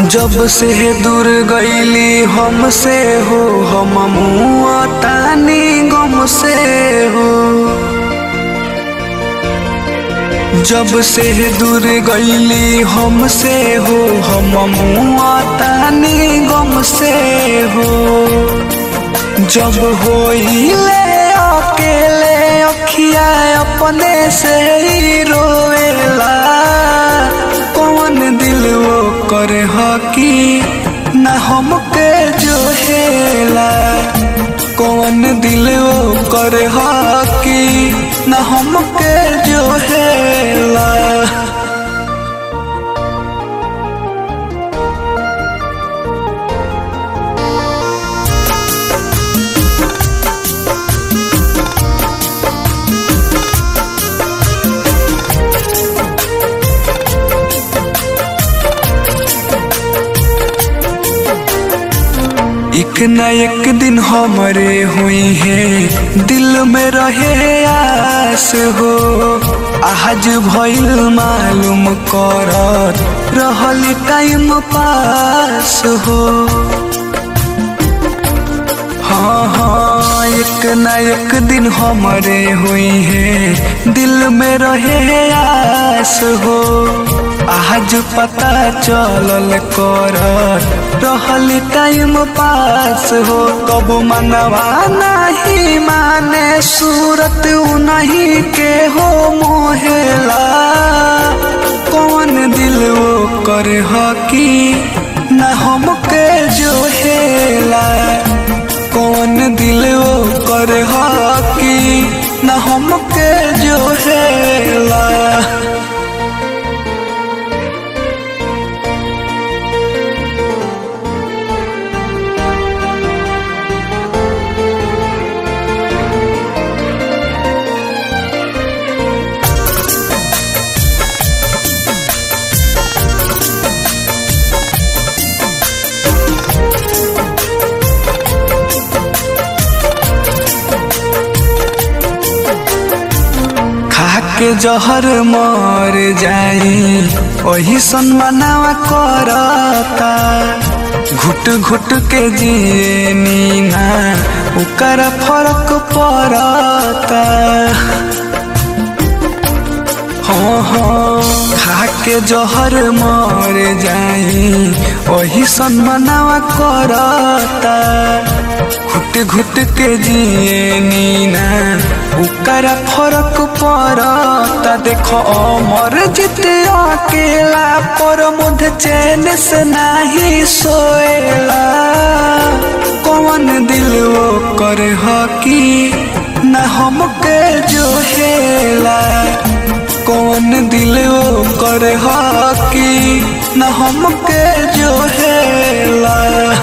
जब से दूर गईली हमसे हो हम मुआ तानी गम से हो जब से दूर गईली हमसे हो हम मुआ तानी गम से हो जब होइले अकेले अखिया अपने से ही रोएला कौन दिल वो करे हकी न हमके जो हेला कौन दिल वो करे हकी न हमके जो हेला एक न एक दिन हमारे हुई है दिल में रहे आस हो आज भइल मालूम कर रहल टाइम पास हो हाँ हाँ एक न एक दिन हमारे हुई है दिल में रहे आस हो आज पता चलल कर रहल टाइम पास हो कब मनवा नहीं माने सूरत नहीं के हो मोहेला कौन दिल वो कर हकी न हमके जो हेला कौन दिल वो कर हकी न हमके जो हेला के जहर मर जाई वही सनमनावा करता घुट घुट के जिए नीना उकर फर्क पड़ता हाँ हाँ खा के जहर मर जाई वही सनमनावा करता घुट घुट के जिए नीना उकरा फरक पड़ता देखो अमर जित अकेला पर मुझ चैन से नहीं सोएला कौन दिल वो कर हकी न हमके जो हेला कौन दिल वो कर हकी न हमके जो हेला